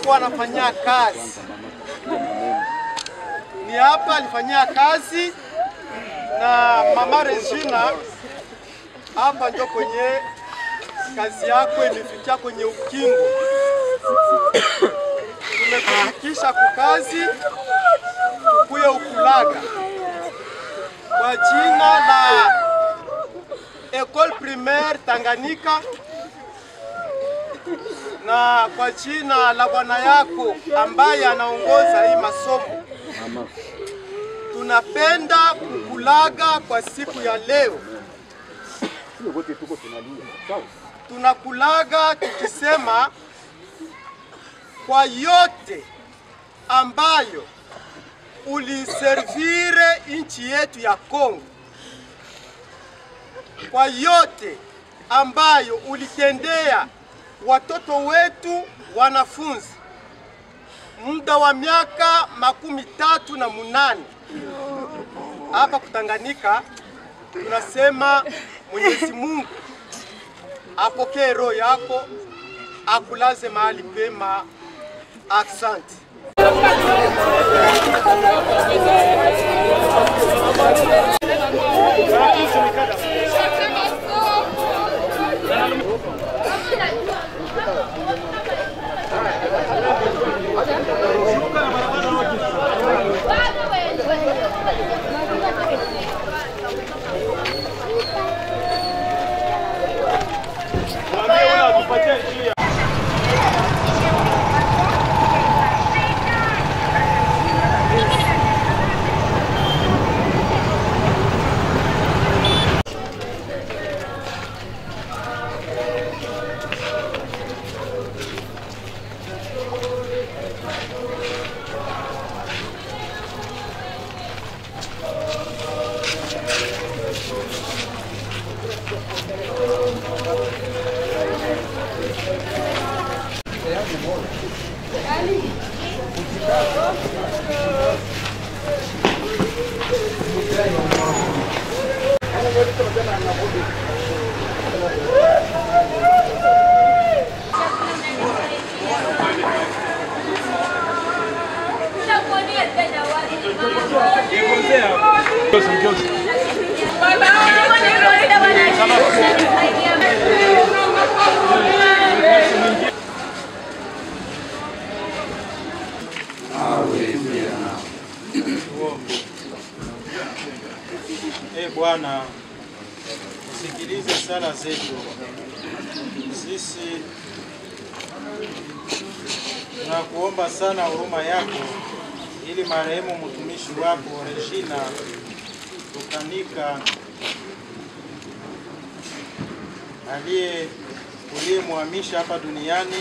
alikuwa anafanyia kazi, ni hapa alifanyia kazi na mama Regina. Hapa ndio kwenye kazi yako ilifikia kwenye ukingo. Tumekufikisha kukazi tukuye ukulaga kwa jina la Ecole Primaire Tanganyika na kwa jina la bwana yako ambaye anaongoza hii masomo, tunapenda kukulaga kwa siku ya leo. Tunakulaga tukisema kwa yote ambayo uliservire nchi yetu ya Kongo, kwa yote ambayo ulitendea watoto wetu wanafunzi muda wa miaka makumi tatu na munane hapa Kutanganyika. Tunasema Mwenyezi Mungu apokee roho yako, akulaze mahali pema. Asante. E Bwana, usikilize sala zetu. Sisi tunakuomba sana huruma yako, ili marehemu mtumishi wako Regina Tukanika aliye uliyemhamisha hapa duniani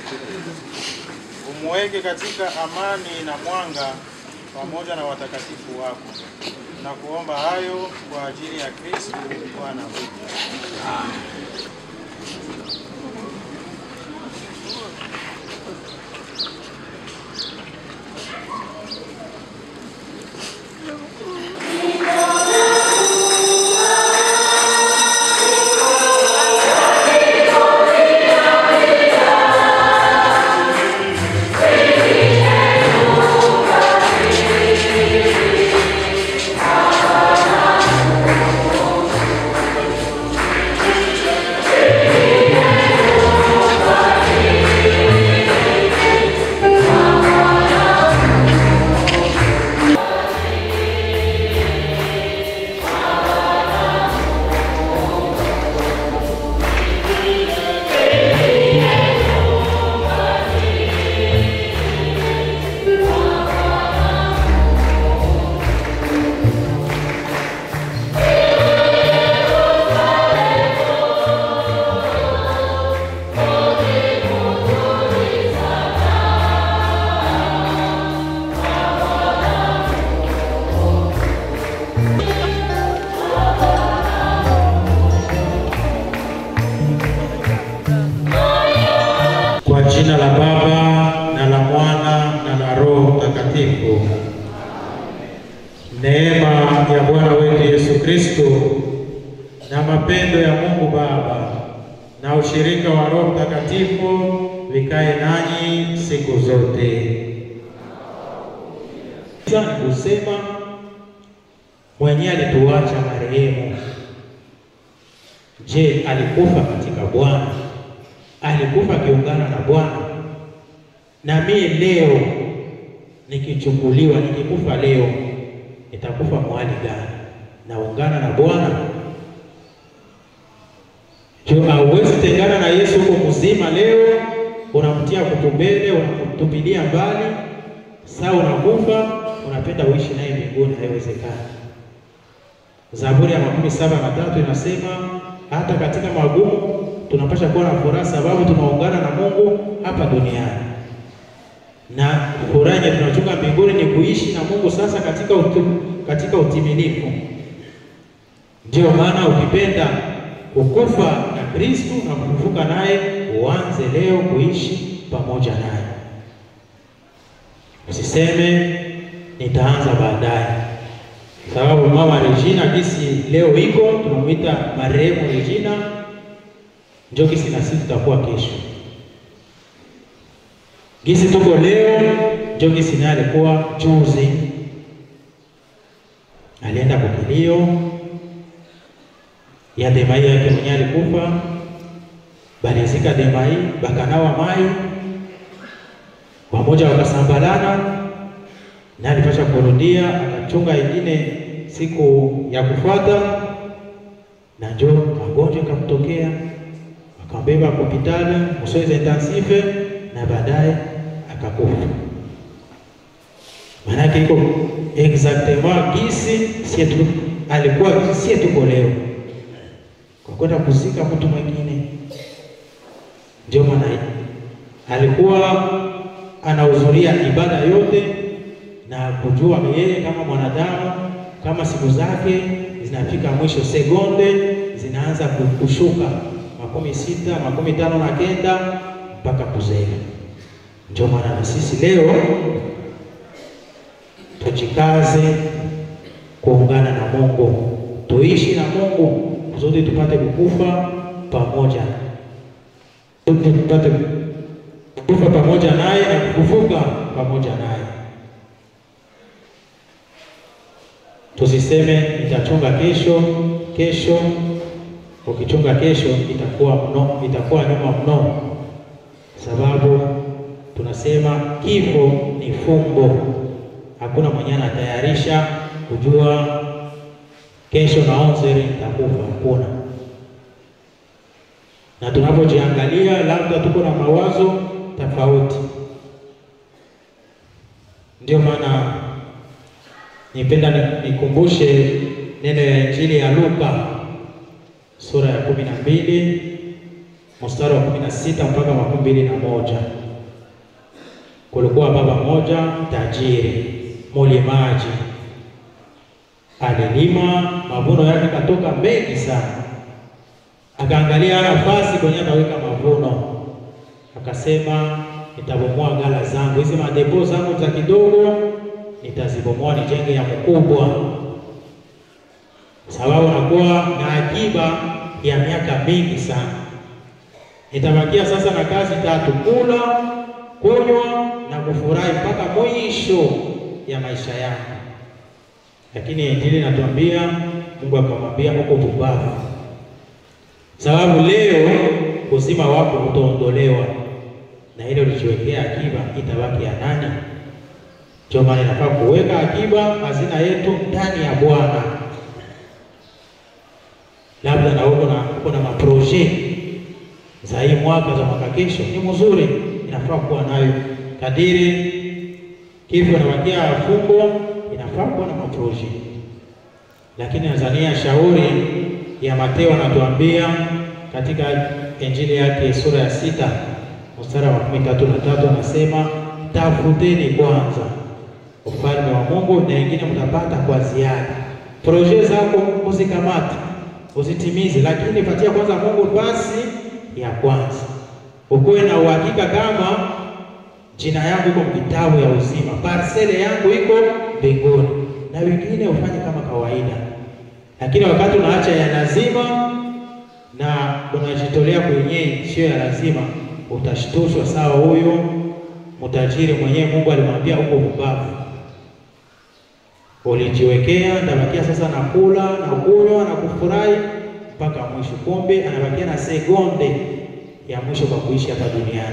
umuweke katika amani na mwanga pamoja na watakatifu wako. Na kuomba hayo kwa ajili ya Kristo Bwana wetu. Kwa jina la Baba na la Mwana na la Roho Mtakatifu. Neema ya Bwana wetu Yesu Kristo na mapendo ya Mungu Baba na ushirika wa Roho Mtakatifu vikae nanyi siku zote. Sasa ni kusema mwenyewe alituacha marehemu. Je, alikufa katika Bwana? Alikufa akiungana na Bwana? Na mimi leo nikichukuliwa, nikikufa leo, nitakufa mwali gani? Naungana na Bwana? Jo, hauwezi tengana na Yesu huko mzima. Leo unamtia kutumbele, unamtupilia mbali, saa unakufa, unapenda uishi naye mbinguni. Haiwezekani. Zaburi ya makumi saba na tatu inasema hata katika magumu tunapasha kuwa na furaha, sababu tunaungana na Mungu hapa duniani, na furaha yenye tunachunga mbinguni ni kuishi na Mungu sasa katika utu, katika utimilifu. Ndiyo maana ukipenda kukufa na Kristu na kufufuka naye, uanze leo kuishi pamoja naye. Usiseme nitaanza baadaye, sababu mama Regina kisi leo iko tunamwita marehemu Regina, njo kisi na sisi tutakuwa kesho. Gisi tuko leo njo gisi naye alikuwa juzi, alienda kukilio ya Demai yake mwenye alikufa, balizika Demai, bakanawa mai wamoja, wakasambalana na alipasha kurudia, akachunga ingine siku ya kufuata, na njo magonjwa ikamtokea, akambeba hospitali msoezi intensive, na baadaye akakufa. Maanake iko exactement gisi sie tu alikuwa gisi sie tuko leo kwa kwenda kuzika mtu mwingine. Ndio maana alikuwa anahudhuria ibada yote na kujua yeye kama mwanadamu, kama siku zake zinafika mwisho, sekunde zinaanza kushuka, makumi sita makumi tano na kenda mpaka kuzea. Ndio maana na sisi leo tujikaze kuungana na Mungu, tuishi na Mungu zote tupate kukufa pamoja, tupate kufa pamoja naye na kufufuka pamoja naye. Tusiseme nitachunga kesho kesho. Ukichunga kesho itakuwa mno, itakuwa nyuma mno, sababu tunasema kifo ni fumbo. Hakuna mwenye anatayarisha kujua kesho na onzeri nitakufa, hakuna. Na tunapojiangalia labda tuko na mawazo tofauti. Ndio maana nipenda nikumbushe neno ya Injili ya Luka sura ya kumi na mbili mstari wa kumi na sita mpaka makumi mbili na moja. Kulikuwa baba moja tajiri mulimaji alilima mavuno yake katoka mengi sana, akaangalia nafasi kwenye ataweka mavuno, akasema nitabomoa ghala zangu hizi, madepo zangu za kidogo nitazibomoa, nijenge ya mkubwa, sababu nakuwa na akiba ya miaka mingi sana. Nitabakia sasa na kazi tatu: kula, kunywa na kufurahi mpaka mwisho ya maisha yangu. Lakini Injili natuambia Mungu akamwambia uko pumbavu, sababu leo uzima wako utaondolewa na ile ulijiwekea akiba itabaki ya nani? Ndio maana inafaa kuweka akiba, hazina yetu ndani ya Bwana. Labda na uko na uko na maproje za hii mwaka za mwaka kesho, ni mzuri, inafaa kuwa nayo kadiri kifo nawakia fumbo inafaa kuwa na maproje, lakini Tanzania shauri ya Mateo anatuambia katika Injili yake sura ya sita mstari wa makumi tatu na tatu anasema, tafuteni kwanza ufalme wa Mungu na wengine mtapata kwa ziada. Proje zako usikamate, usitimize, lakini patia kwanza Mungu basi ya kwanza, ukuwe na uhakika kama jina yangu iko kitabu ya uzima, parsele yangu iko mbinguni, na wengine ufanye kama kawaida. Lakini wakati unaacha ya lazima na unajitolea kwenye sio ya lazima, utashtushwa sawa huyo mtajiri mwenyewe Mungu alimwambia uko mbavu, ulijiwekea ndabakia sasa nakula na kunywa na kufurahi mpaka mwisho, kumbe anabakia na sekonde ya mwisho kwa kuishi hapa duniani.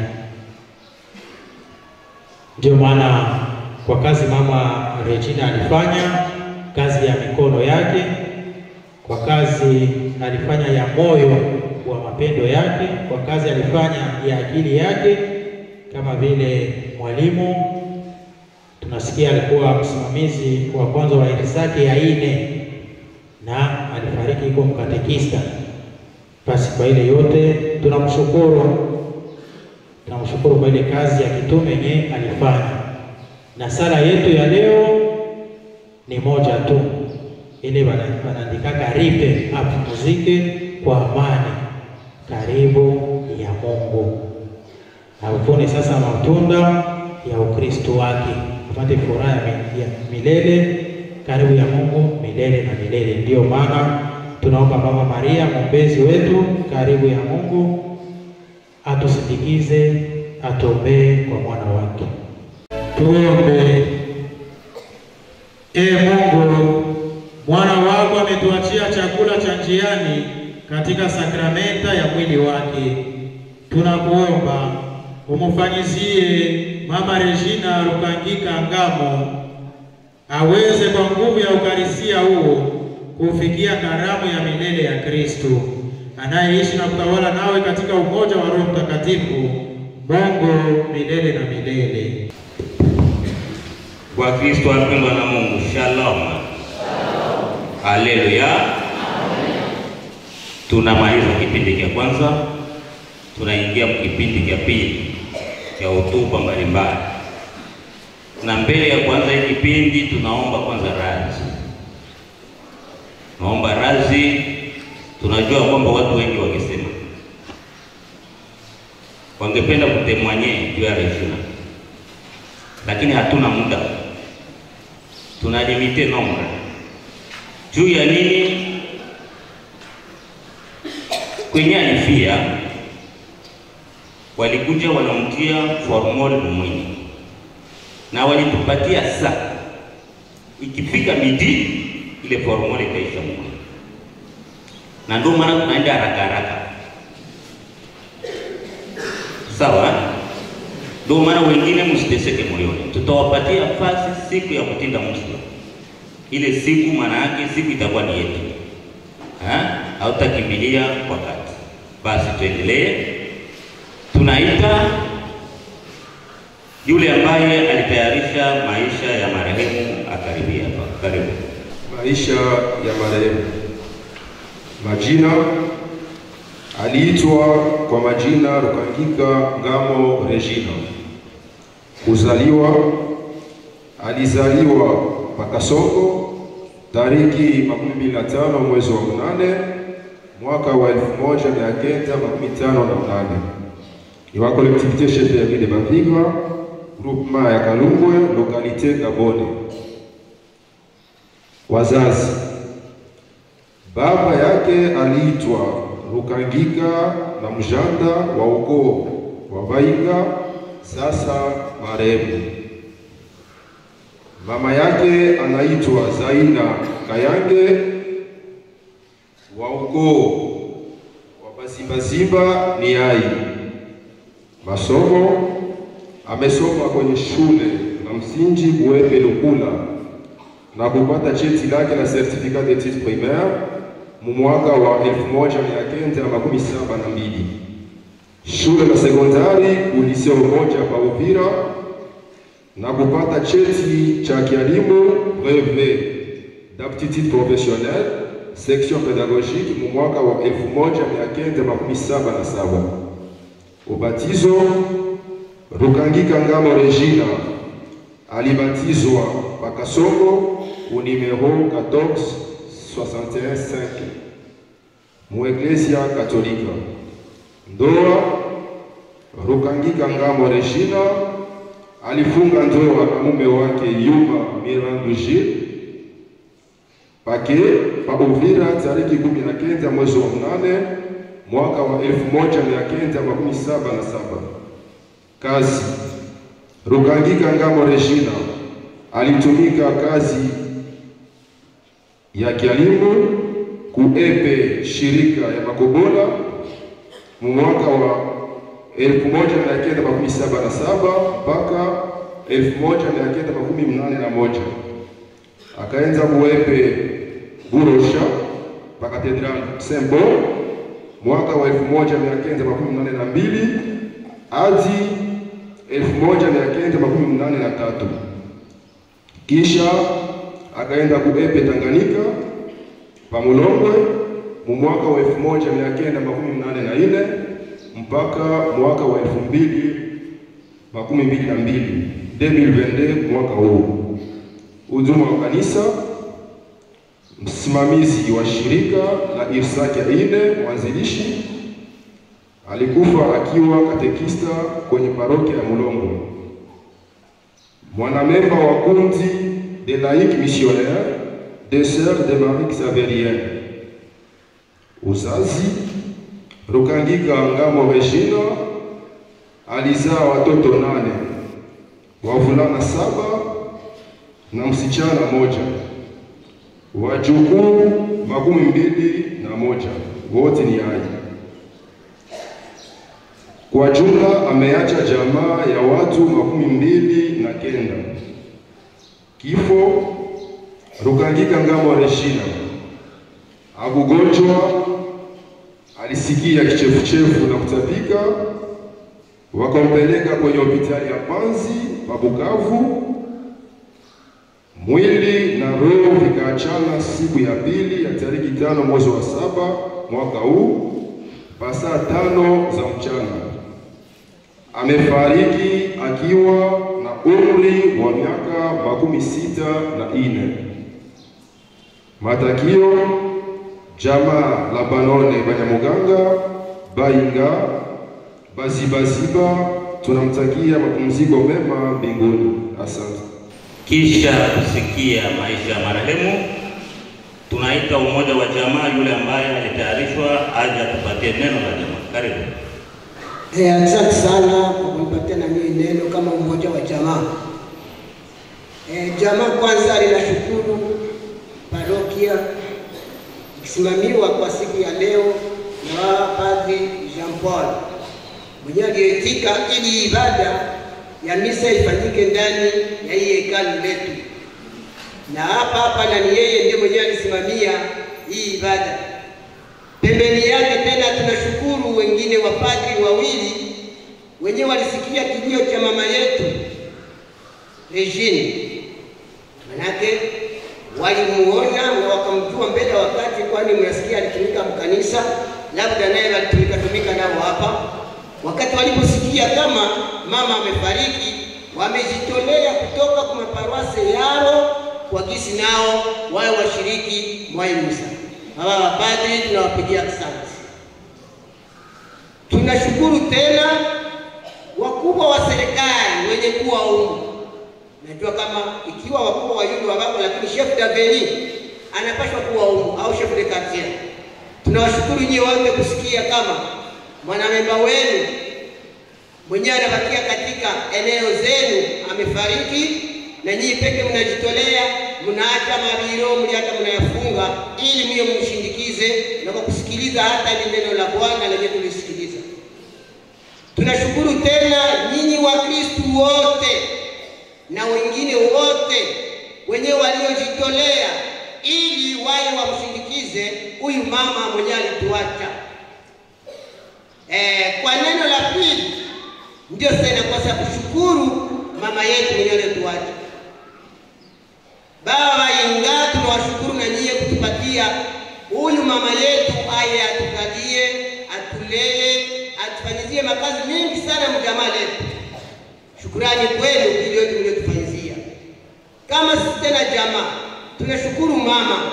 Ndio maana kwa kazi mama Regina alifanya kazi ya mikono yake, kwa kazi alifanya ya moyo wa mapendo yake, kwa kazi alifanya ya akili yake kama vile mwalimu tunasikia alikuwa msimamizi wa kwanza wa irisaki ya ine na alifariki iko mkatekista. Basi kwa ile yote tunamshukuru, tunamshukuru kwa ile kazi ya kitume yenye alifanya, na sala yetu ya leo ni moja tu, ile wanaandikaka ripe apumzike kwa amani karibu ya Mungu avune sasa matunda ya Ukristo wake, apate furaha ya milele karibu ya Mungu milele na milele. Ndiyo maana tunaomba Mama Maria mwombezi wetu karibu ya Mungu atusindikize, atuombee kwa mwana wake. Tuombe. E Mungu, mwana wako ametuachia chakula cha njiani katika sakramenta ya mwili wake, tunakuomba umufanyizie Mama Regina Rukangika Ngamo aweze kwa nguvu ya ukarisia huo kufikia karamu ya milele ya Kristo anayeishi na kutawala nawe katika umoja wa Roho Mtakatifu, Mungu milele na milele. Kwa Kristo wapendwa na Mungu, shalom, haleluya. Tunamaliza kipindi cha kwanza, tunaingia kipindi cha pili cha hotuba mbalimbali, na mbele ya kwanza hii kipindi tunaomba kwanza radhi, naomba radhi. Tunajua kwamba watu wengi wakisema wangependa kutemwanye juu ya Regina, lakini hatuna muda, tunalimite nombre juu ya nini? Kwenye alifia walikuja wanamtia formol mwini na walitupatia saa, ikifika midi ile formol ikaisha mwini, na ndio maana tunaenda haraka haraka, sawa. Ndio maana wengine msiteseke moyoni, tutawapatia fasi siku ya kutinda msiba. Ile siku maana yake siku itakuwa ni yetu, hautakimbilia wakati. Basi tuendelee. Tunaita yule ambaye alitayarisha maisha ya marehemu akaribia hapa. Karibu. Maisha ya marehemu. Majina: aliitwa kwa majina Rukangika Ngamo Regina. Kuzaliwa: alizaliwa Pakasongo tariki makumi mbili na tano mwezi wa munane mwaka wa elfu moja mia kenda makumi tano na mnane ni wa collectivité chefferie de Bavigra groupement ya Kalungwe localité Gabone. Wazazi: baba yake aliitwa Rukangika na mjanda wa ukoo wa Baiga, sasa marehemu. Mama yake anaitwa Zaina Kayange wa ukoo wa Basimbazimba ni ai. Masomo: amesoma kwenye shule na msingi Buepe Lukula na kupata cheti lake la certificat d'études primaires mu mwaka wa 1972. Shule la sekondari ulisio moja pa Uvira na kupata cheti cha kielimu brevet d'aptitude professionnelle section pédagogique mu mwaka wa 1977. Ubatizo: Rukangika Ngamo Regina alibatizwa Pakasongo u numero 14615 mu Eklezia Katolika. Ndoa: Rukangika Ngamo Regina alifunga ndoa na mume wake Yuma Miranduji pake pa Uvira tariki kumi na kenda mwezi wa mnane mwaka wa 1977. Kazi Rukangika Ngamo Regina alitumika kazi ya kialimu kuepe shirika ya Makobola mu mwaka wa 1977 mpaka 1981 akaenza kuepe Burosha pa Katedral Sembo mwaka wa 1982 hadi 1983 kisha akaenda kuepe Tanganyika pa Mulongwe mu mwaka wa 1984 mpaka mwaka wa 2022 2022 mwaka huu. Huduma wa kanisa, msimamizi wa shirika la Irsaki ya ine, mwanzilishi alikufa akiwa katekista kwenye parokia ya Mulongwe. Mwanamemba wa kundi de laïcs missionnaires des Sœurs de Marie Xaverienne. Uzazi Rukangika Ngamo Regina alizaa watoto nane, wavulana saba na msichana moja, wajukuu makumi mbili na moja, wote ni hai. Kwa jumla ameacha jamaa ya watu makumi mbili na kenda. Kifo Rukangika Ngamo Regina akugonjwa, alisikia kichefuchefu na kutapika, wakampeleka kwenye hospitali ya Panzi pa Bukavu. Mwili na roho vikaachana siku ya pili ya tariki tano mwezi wa saba mwaka huu pa saa tano za mchana. Amefariki akiwa na umri wa miaka makumi sita na ine. Matakio jamaa la Banone Banyamuganga Bainga Bazibaziba, tunamtakia mapumziko mema mbinguni. Asante. Kisha kusikia maisha ya marehemu, tunaita umoja wa jamaa, yule ambaye alitayarishwa aje atupatie neno la jamaa. Karibu. Eh, asante sana kwa kunipatia na mimi neno kama mmoja wa jamaa. Eh, jamaa kwanza linashukuru parokia ikisimamiwa kwa siku ya leo na Padri Jean Paul mwenyewe aliyeitika ili ibada ya misa ifanyike ndani ya hii hekalu letu, na hapa hapa na ni yeye ndiye mwenyewe alisimamia hii ibada. Pembeni yake tena tunashukuru wengine wapadri wawili wenyewe walisikia kilio cha mama yetu Regine, manake walimuona na wakamjua mbele ya wakati, kwani mnasikia alitumika mkanisa, labda naye walitumika tumika nao hapa. Wakati waliposikia kama mama amefariki, wamejitolea kutoka kwa maparuase yao kwa gisi nao wawe washiriki mwa hii misa. Hawa wapadri tunawapigia asante. Tunashukuru tena wakubwa wa serikali wenye kuwa humu. Najua kama ikiwa wakubwa wa yule wako, lakini chef daveni anapaswa kuwa humu au chef de quartier. Tunawashukuru nyie wote kusikia kama mwanamemba wenu mwenyewe anabakia katika eneo zenu amefariki, na nyinyi peke mnajitolea, mnaacha mabiro mliacha mnayafunga, ili mwe mshindikize na kwa kusikiliza hata ile neno la Bwana lenye tulisikiliza. Tunashukuru tena nyinyi Wakristu wote na wengine wote wenyewe waliojitolea ili waye wamshindikize huyu mama mwenyewe alituacha. Eh, kwa neno la pili ndio sasa inakosa kushukuru mama yetu mwenyewe alituacha. Baba inga, tunawashukuru na nyie kutupatia huyu mama yetu aye atukalie, atulee, atufanyizie makazi mengi sana mjamaa letu. Shukurani kwenu ili yote mliotufanyizia. Kama sisi tena jamaa tunashukuru mama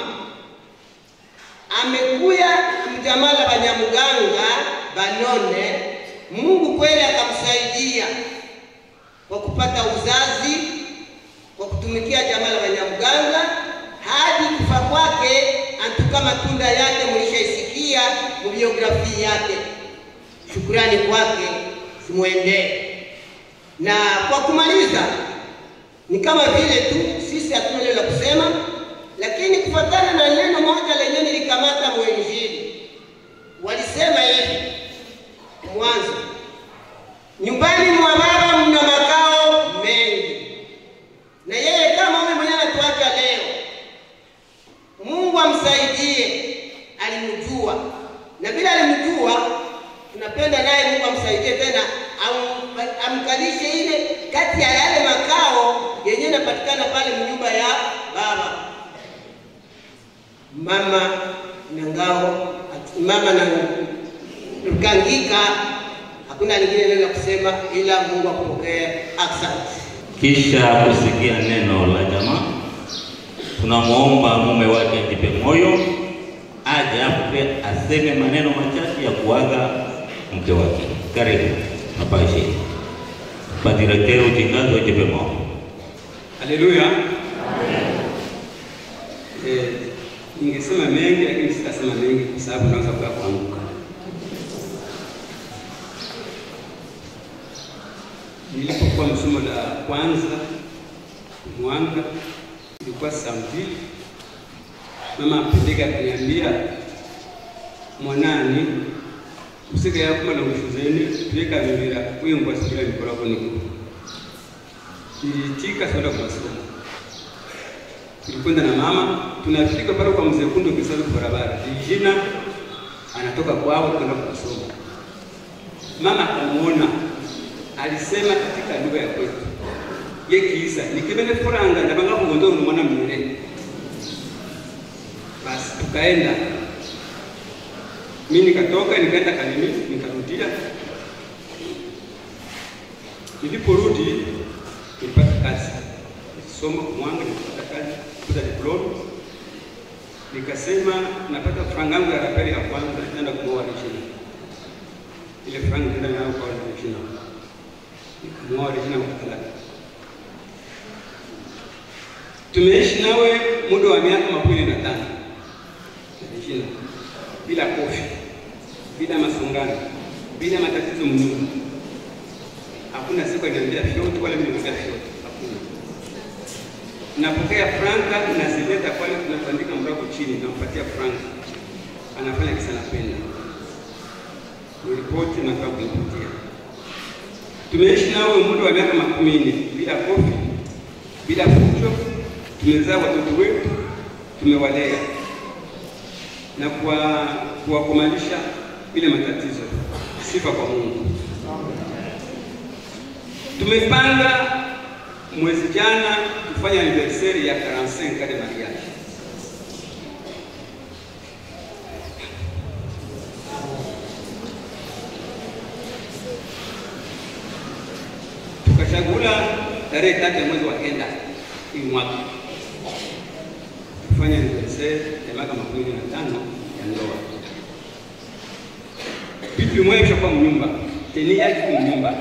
amekuya mjamaa la Banyamuganga Banone. Mungu kweli akamsaidia kwa kupata uzazi kwa kutumikia jamaa la Banyamuganga hadi kufa kwake, antuka matunda yake mlishaisikia biografia yake. Shukrani kwake zimwendee. Na kwa kumaliza, ni kama vile tu sisi hatuna neno la kusema, lakini kufuatana na neno moja lenye nilikamata mwenjili, walisema hivi mwanzo, nyumbani mwa baba mna makao mengi, na yeye kama huyu mwenyewe anatuacha leo, Mungu amsaidie, alimjua na bila alimjua, tunapenda naye Mungu amsaidie tena am, amkalishe ile kati ya yale makao yenye inapatikana pale mnyumba ya baba mama na ngao mama na Rukangika, hakuna lingine neno la kusema ila Mungu akupokee. Asante. Kisha kusikia neno la jamaa, tunamwomba mume wake ajipe moyo, aje hapo pia aseme maneno machache ya kuaga mke wake. Karibu mapashe padirektere utingazo ajipe moyo. Haleluya. Eh, ningesema mengi lakini sitasema mengi kwa sababu naweza kuya kuanguka. Nilipokuwa msomo la kwanza Mwanga, ilikuwa saa mbili, mama apendeka akaniambia, mwanani usike yakuma na ushuzeni tuweka vivira wingwa sikila mikolako niko niliitika kwenda kwa masomo. Tulikwenda na mama, tunafika pale kwa mzee Kundu Kisaru barabara. Jina anatoka kwao kwenda kwa masomo. Mama akamuona, alisema katika lugha ya kwetu ye kiisa nikibene furanga ndabanga kugondo mwana mwere. Basi tukaenda, mimi nikatoka nikaenda Kalemi, nikarudia. Niliporudi nilipata kazi, nilisoma Mwanga, nilipata kazi, kuza diploma. Nikasema napata franga yangu ya rapeli ya kwanza, nitaenda kumwoa Regina. Ile franga nitaenda nayo kwa Regina, nikamwoa Regina kwa talaka. Tumeishi nawe muda wa miaka makumi na tano Regina, bila kofi, bila masongano, bila matatizo mnyumba hakuna siku aliniambia fyoti wala mimi niambia fyoti, hakuna. Napokea franka nazileta pale, tunatandika mrako chini, nampatia franka, anafanya kisa napenda, niripoti nafaa kunipatia. Tumeishi nawe muda wa miaka makumi nne bila kofi, bila fujo, tumezaa watoto wetu, tumewalea na kuwa kuwakomalisha bila matatizo. Sifa kwa Mungu. Tumepanga mwezi jana tufanye anniversaire ya 45 de mariage. Tukachagula tarehe tatu ya mwezi wa kenda hii mwaka tufanye anniversaire ya miaka makumi na tano ya ndoa. Vitu vimoja vishakuwa mnyumba, teni yake kwa mnyumba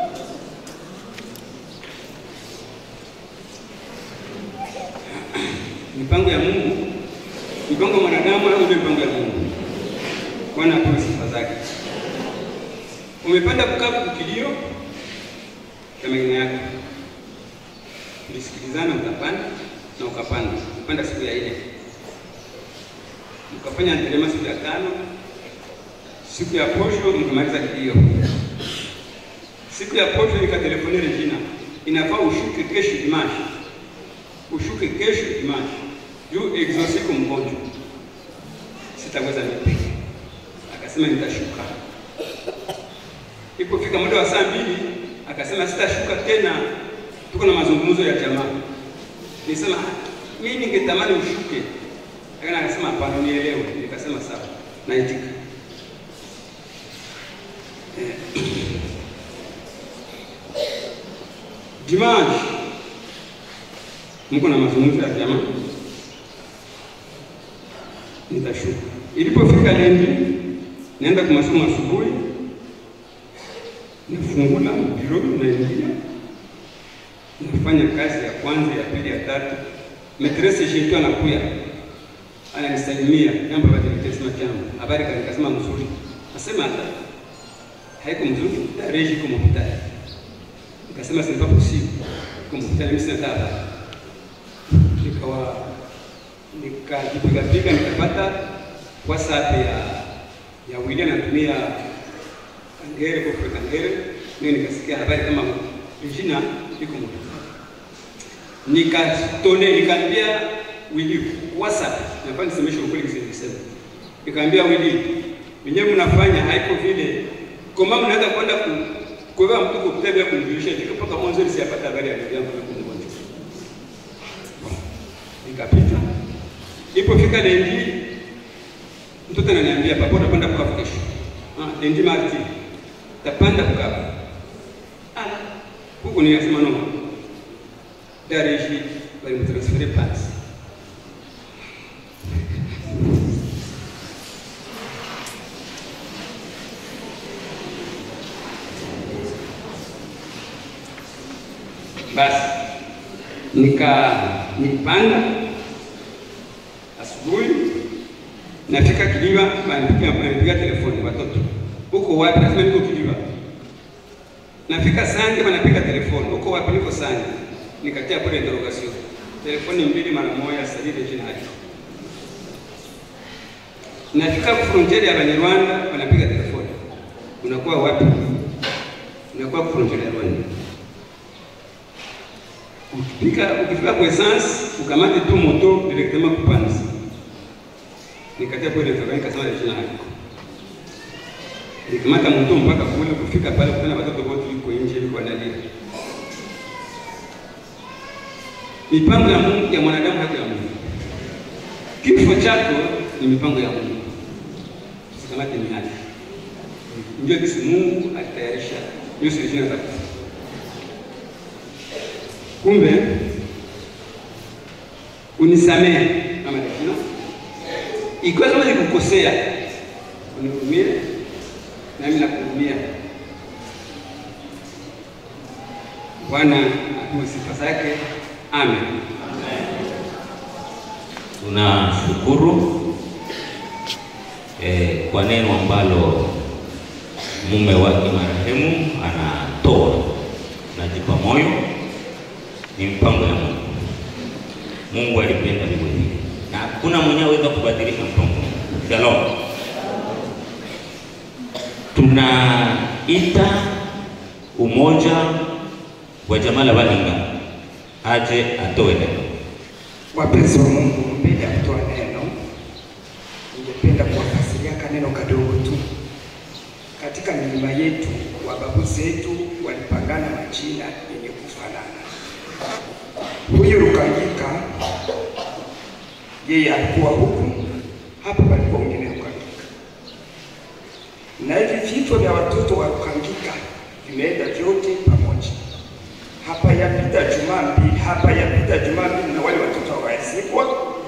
mipango ya Mungu, mipango ya mwanadamu au ndio mipango ya Mungu? Bwana apewe sifa zake. Umepanda kukaa kukilio ya mengine yako, tulisikilizana, utapanda na ukapanda, upanda siku ya ile, ukafanya ndelema siku ya tano, siku ya posho mkamaliza kilio. Siku ya posho nikatelefone Regina, inafaa ushuke kesho dimashi ushuke kesho dimashi juu exorcise mgonjwa, sitaweza mimi. Akasema nitashuka. Ilipofika muda wa saa mbili akasema sitashuka tena, tuko na mazungumzo ya jamaa. Nisema mimi ningetamani ushuke, lakini akasema hapana, nielewe. Nikasema sawa, naitika. Dimanche mko na mazungumzo ya jamaa, nitashuka. Ilipofika lendi, naenda kwa masomo asubuhi, nafungula biro, naingia nafanya kazi ya kwanza, ya pili, ya tatu. Metrese shetu anakuya ananisalimia jambo bado nikasema jambo habari gani nikasema mzuri nasema hata haiko mzuri tarehe iko mkutano nikasema c'est pas possible iko mkutano mimi sina habari nikawa nikajipiga piga nikapata whatsapp ya ya William anatumia Kangere kwa Kangere ndio nikasikia habari kama Regina iko mkutano nikatone nikaambia Willy WhatsApp nafanya nisemeshe ukweli kisema nikaambia Willy wenyewe mnafanya haiko vile kama mnaanza kwenda ku kwa mtu kutembea kumjulisha kitu mpaka mwanzo nisiyapata habari ya ndugu yangu na kumwona nikapita ilipofika lendi mtoto ananiambia papa utapanda kwa kesho ah lendi marti tapanda kwa ah huko nikasema no Dareji walimtransfere Paris. Basi nika nipanda asubuhi, nafika Kiliwa, wanipigia wanipigia telefoni watoto, uko wapi? Nasema niko Kiliwa. Nafika Sanje, wanapiga telefoni, uko wapi? Niko Sanje nikatia pale interrogation telefoni mbili mara moja salile jina hadi nafika frontiere ya Banyarwanda wanapiga telefoni unakuwa wapi unakuwa frontiere ya Rwanda ukifika ukifika kwa essence ukamate tu moto directement kupanzi nikatia pale interrogation nikasema jina hadi nikamata moto mpaka kule kufika pale kuna watoto wote yuko nje yuko analia mipango ya Mungu ya mwanadamu haiko ya Mungu. Kifo chako ni mipango ya Mungu, usikamate mihali. Ndio kisi Mungu alitayarisha hiyo solution za kufa. Kumbe unisamehe kama nikino, ikiwa kama nikukosea, unihurumie nami nakuhurumia. Bwana apewe sifa zake. Amen. Tunashukuru eh, kwa neno ambalo mume wake marehemu anatoa. Najipa moyo, ni mpango ya Mungu. Mungu alipenda vivyo hivyo, na hakuna mwenye aweza kubadilisha mpango. Shalom. Tunaita umoja wa jamaa la Balinga aje atoe neno. Wapenzi wa Mungu, mbele ya kutoa neno, ningependa kuwafasiria kaneno kadogo tu. Katika milima yetu, wababu zetu walipangana majina yenye kufanana. Huyu Rukangika yeye alikuwa huku, hapa palikuwa mwingine Rukangika, na hivi vifo vya watoto wa Rukangika vimeenda vyote pamoja hapa yapita juma mbili, hapa yapita juma mbili, na wale watoto hawazikwa,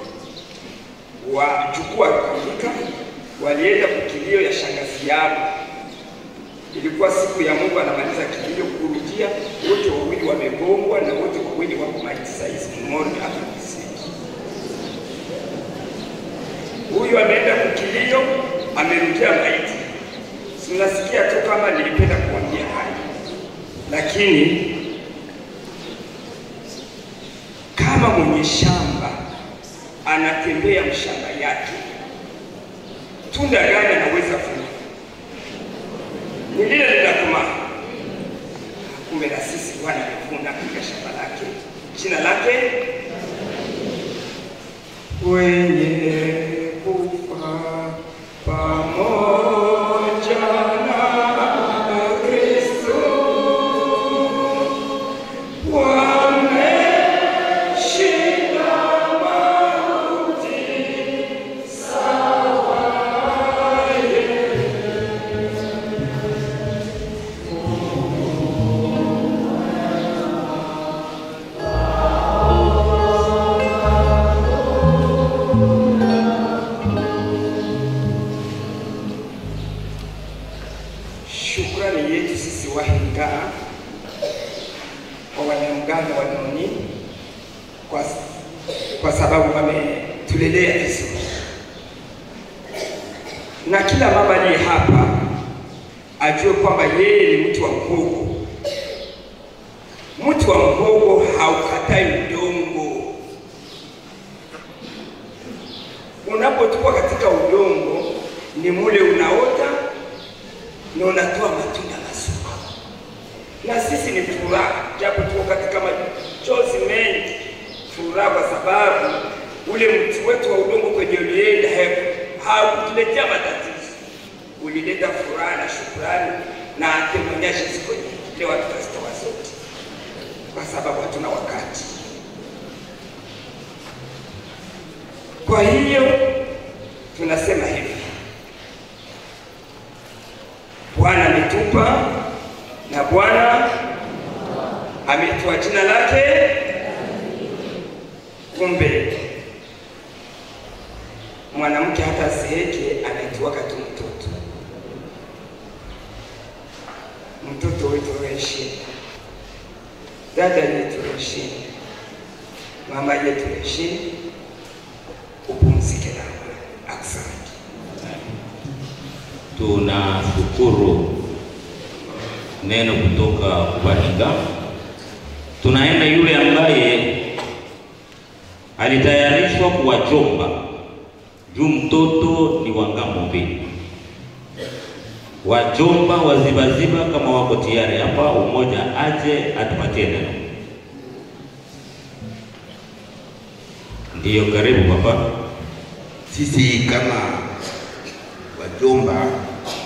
wajukuu wa Rukangika walienda kukilio ya shangazi yao. Ilikuwa siku ya Mungu anamaliza kilio, kurudia wote wawili wamegongwa na wote wawili wako maiti saizi mmoja hapa Kisiki. Huyu ameenda kukilio, amerudia maiti. Sinasikia tu kama nilipenda kuambia haya, lakini kama mwenye shamba anatembea mshamba yake, tunda gani anaweza vuna? Ni lile linakomaa. Kumbe na sisi Bwana amevuna katika shamba lake, jina lake wenye kufa pamoja na Kristo wameshinda mauti Shukrani yetu sisi wahenga kwa wanamganga wa Noni kwa, kwa sababu wametulelea vizuri. na kila mama aliye hapa ajue kwamba yeye ni mti wa mhogo. Mti wa mhogo haukatai udongo. Unapotukwa katika udongo, ni mule unaota na unatoa matunda mazuri. Na sisi ni furaha, japo tuko katika machozi mengi, furaha kwa sababu ule mti wetu wa udongo kwenye ulienda haukutuletea matatizo, ulileta furaha na shukrani na atemonyesha siku nyingi. Leo tutazitoa zote kwa sababu hatuna wakati. Kwa hiyo tunasema hivi, Bwana ametupa na Bwana ametoa jina lake. Kumbe mwanamke hata asieke anaitwaka tu mtoto. Mtoto wetu heshimu, dada yetu heshimu, mama yetu heshimu, upumzike na asante. Tunashukuru neno kutoka Kubahinga. Tunaenda yule ambaye alitayarishwa kuwachomba juu mtoto ni wa ngambo mbili, wajomba wazibaziba kama wako tayari hapa, umoja aje atupatie neno. Ndiyo, karibu papa. Sisi kama wajomba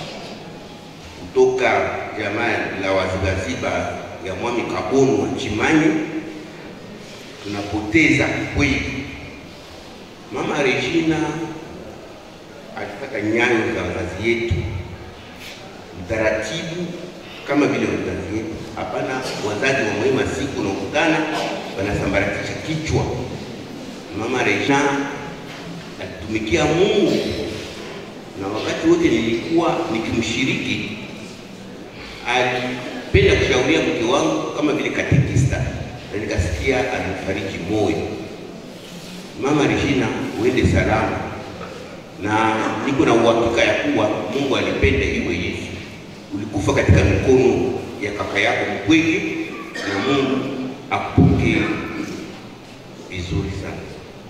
kutoka jamaa la wazibaziba ya Mwami Kabono wa Chimanyi tunapoteza kweli. Mama Regina alitaka nyayo za wazazi yetu, utaratibu kama vile wazazi yetu. Hapana, wazazi wa mwema siku nakutana wanasambaratisha kichwa. Mama Regina alitumikia Mungu na wakati wote nilikuwa nikimshiriki, alipenda kushauria mke wangu kama vile katekista, na nikasikia alifariki moyo. Mama Regina, uende salama, na niko na uhakika ya kuwa Mungu alipenda iwe Yesu. Ulikufa katika mikono ya kaka yako mkweli, na Mungu akupokee vizuri sana.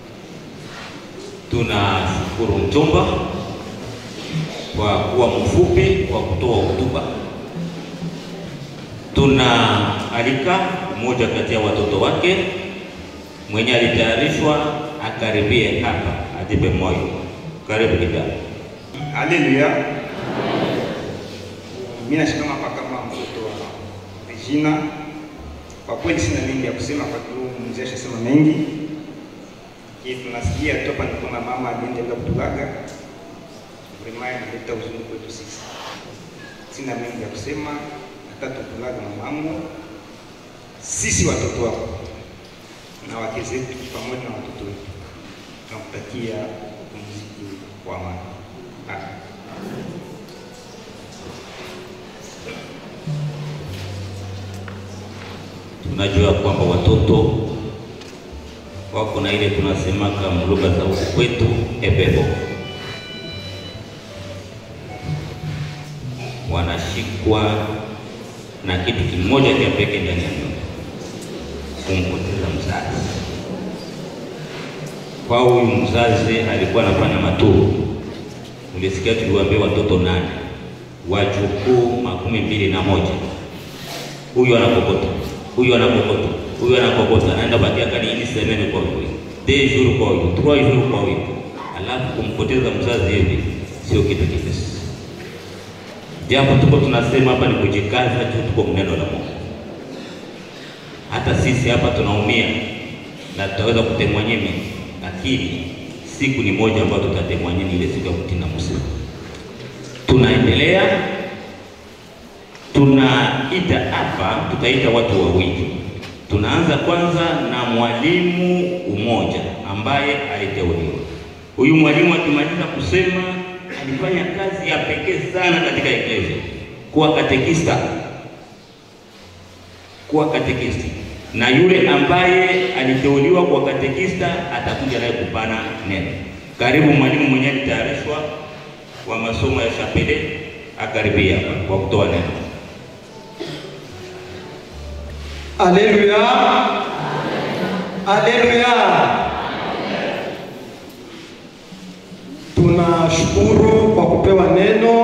Tunashukuru mjomba kwa kuwa mfupi kwa kutoa hotuba. Tunaalika mmoja kati ya watoto wake mwenye alitayarishwa akaribie hapa atipe moyo. Karibu kijana. Haleluya. Mimi nashikama hapa kama mtoto wa Regina. Kwa kweli sina mengi ya kusema kwa sababu mzee ashasema mengi. Hii tunasikia tu hapa ni kwamba mama aliendelea kutulaga. Vrema inaleta huzuni kwetu sisi. Sina mengi ya kusema, hata tukulaga mamangu. Sisi watoto wako na wake zetu pamoja na watoto wetu tunakutakia upumziki wa amani. Amen. Tunajua kwamba watoto wako na ile tunasemaka mlugha za huku kwetu ebebo, wanashikwa na kitu kimoja cha pekee ndani ya nyumba, kumpoteza mzazi. Kwa huyu mzazi alikuwa anafanya maturu, ulisikia tuliwaambia watoto nane, wajukuu makumi mbili na moja. Huyu anakokota, huyu anakokota, huyu anakokota, anaenda bakia kani ini semene kwa huyu deux jours kwa huyu trois jours kwa huyu, alafu kumpoteza mzazi hivi sio kitu kipesi. Japo tuko tunasema hapa ni kujikaza juu tuko mneno la Mungu. Hata sisi hapa tunaumia na tutaweza kutemwa nyimi, lakini siku ni moja ambayo tutatemwa nyimi, ile siku ya kutina msiba. Tunaendelea, tunaita hapa, tutaita watu wawili. Tunaanza kwanza na mwalimu umoja ambaye aliteuliwa. Huyu mwalimu akimaliza kusema alifanya kazi ya pekee sana katika eklesia, kuwa katekista, kuwa katekisti, na yule ambaye aliteuliwa kuwa katekista atakuja naye kupana neno. Karibu mwalimu mwenyewe alitayarishwa wa masomo ya Chapele akaribia hapa kwa kutoa neno. Aleluya, aleluya. Tunashukuru kwa kupewa neno.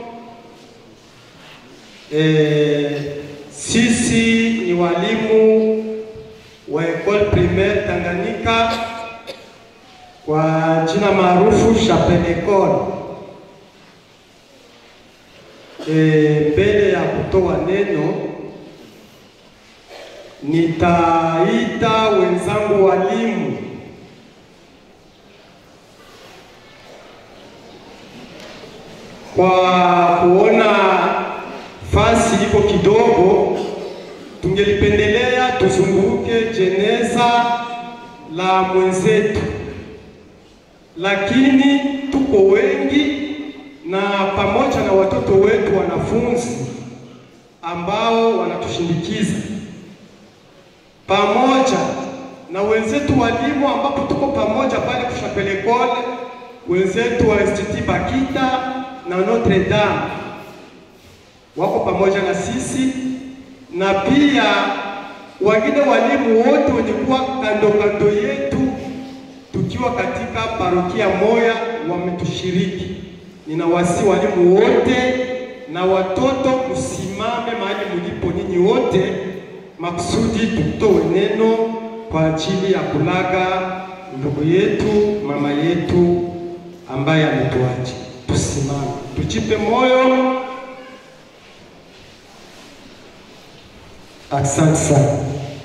E, sisi ni walimu wa Ecole Primaire Tanganyika kwa jina maarufu Chapelle Ecole. E, mbele ya kutoa neno nitaita wenzangu walimu kwa kuona fasi iko kidogo, tungelipendelea tuzunguke jeneza la mwenzetu, lakini tuko wengi na pamoja na watoto wetu wanafunzi ambao wanatushindikiza pamoja na wenzetu walimu ambapo tuko pamoja pale Kushapele Kole, wenzetu wa Institut Bakita na Notre Dame wako pamoja na sisi, na pia wengine walimu wote wenye kuwa kando kando yetu tukiwa katika parokia moya wametushiriki. Ninawasi walimu wote na watoto, msimame mahali mlipo nyinyi wote makusudi tutoe neno kwa ajili ya kulaga ndugu yetu mama yetu ambaye ametuacha. Tusimame, tujipe moyo. Asante sana.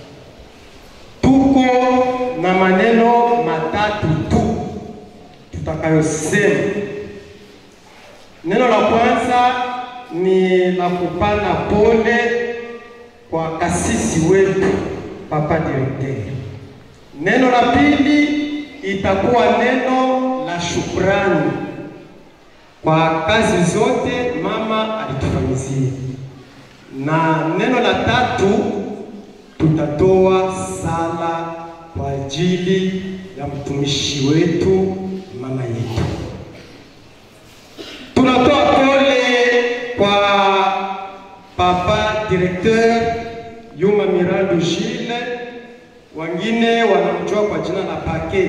Tuko na maneno matatu tu tutakayosema. Neno la kwanza ni la kupana pole kwa kasisi wetu papa direkteri. Neno la pili itakuwa neno la shukrani kwa kazi zote mama alitufanyizia, na neno la tatu tutatoa sala kwa ajili ya mtumishi wetu mama yetu. Tunatoa pole kwa papa directeur Yuma Mirando Gile, wengine wanamjua kwa jina la Pake,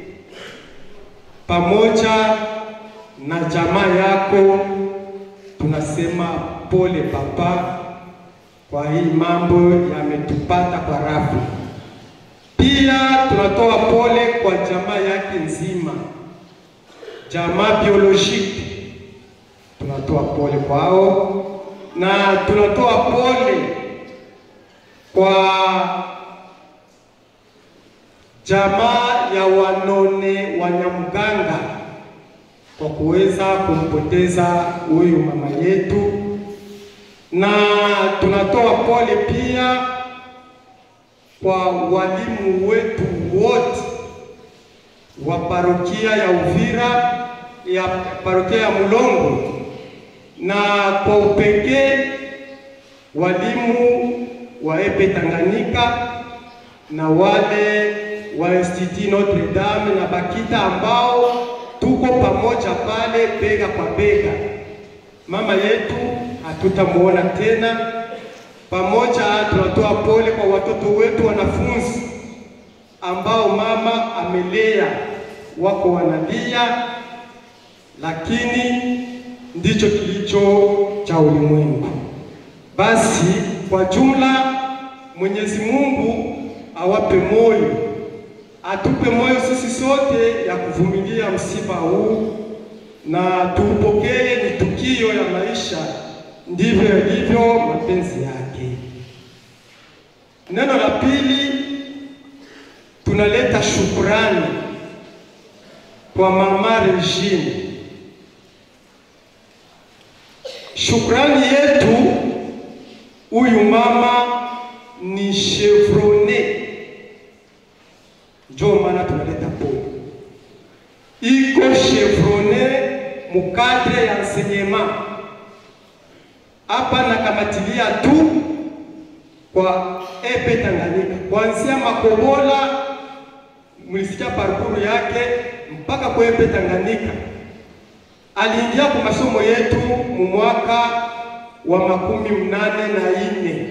pamoja na jamaa yako, tunasema pole papa, kwa hii mambo yametupata kwa rafu. Pia tunatoa pole kwa jamaa yake nzima, jamaa biolojiki, tunatoa pole kwao na tunatoa pole kwa jamaa ya wanone Wanyamganga kwa kuweza kumpoteza huyu mama yetu, na tunatoa pole pia kwa walimu wetu wote wa parokia ya Uvira, ya parokia ya Mulongo, na kwa upekee walimu wa epe Tanganyika na wale wa Institut Notre Dame na Bakita ambao tuko pamoja pale bega kwa bega. Mama yetu hatutamuona tena. Pamoja tunatoa pole kwa watoto wetu wanafunzi ambao mama amelea, wako wanalia, lakini ndicho kilicho cha ulimwengu. Basi kwa jumla, Mwenyezi Mungu awape moyo, atupe moyo sisi sote ya kuvumilia msiba huu, na tuupokee ni tukio ya maisha, ndivyo yalivyo mapenzi yake. Neno la pili, tunaleta shukrani kwa mama Regine. Shukrani yetu, huyu mama ni chevrone, ndio maana tunaleta pole. Iko chevrone mukadre ya enseignement hapa, nakamatilia tu kwa epe Tanganyika, kuanzia Makobola, mlisikia parkuru yake mpaka kwa epe Tanganyika aliingia kwa masomo yetu mu mwaka wa makumi mnane na ine